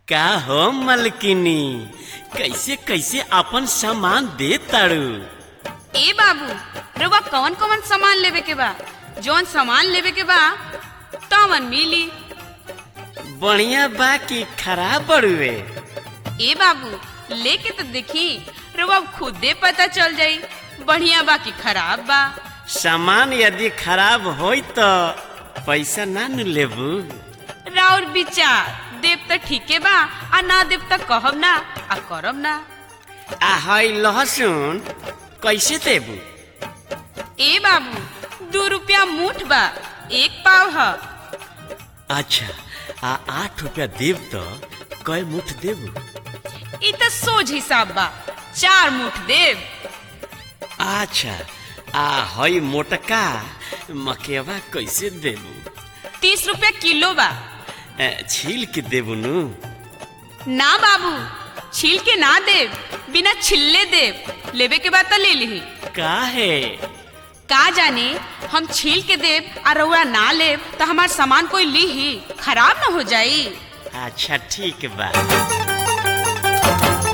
का हो मलकिनी कैसे कैसे अपन सामान दे ताड़ू ए बाबू रउआ कौन कौन सामान लेवे के बा जौन सामान लेवे के बा तवन मिली बढ़िया बा कि खराब बड़ुए ए बाबू लेके तो देखी रउआ खुदे पता चल जाई बढ़िया बा कि खराब बा सामान यदि खराब होई तो पैसा ना न लेबू राउर विचार देव तो ठीके बा आ ना देव तो कहब ना आ करब ना आ हई लहसुन कैसे देबू ए बाबू दू रुपया मूठ बा एक पाव ह अच्छा आ आठ रुपया देब तो कय मुठ देबू ई तो सोझ हिसाब बा चार मुठ देव अच्छा आ हई मोटका मकेवा कैसे देबू तीस रुपया किलो बा ए, छील के देबू नु ना बाबू छील के ना देव बिना छिल्ले देव लेवे के बाद तो ले ली काहे का जाने हम छील के देव और रउआ ना लेव तो हमार सामान कोई ली ही खराब ना हो जाई अच्छा ठीक बा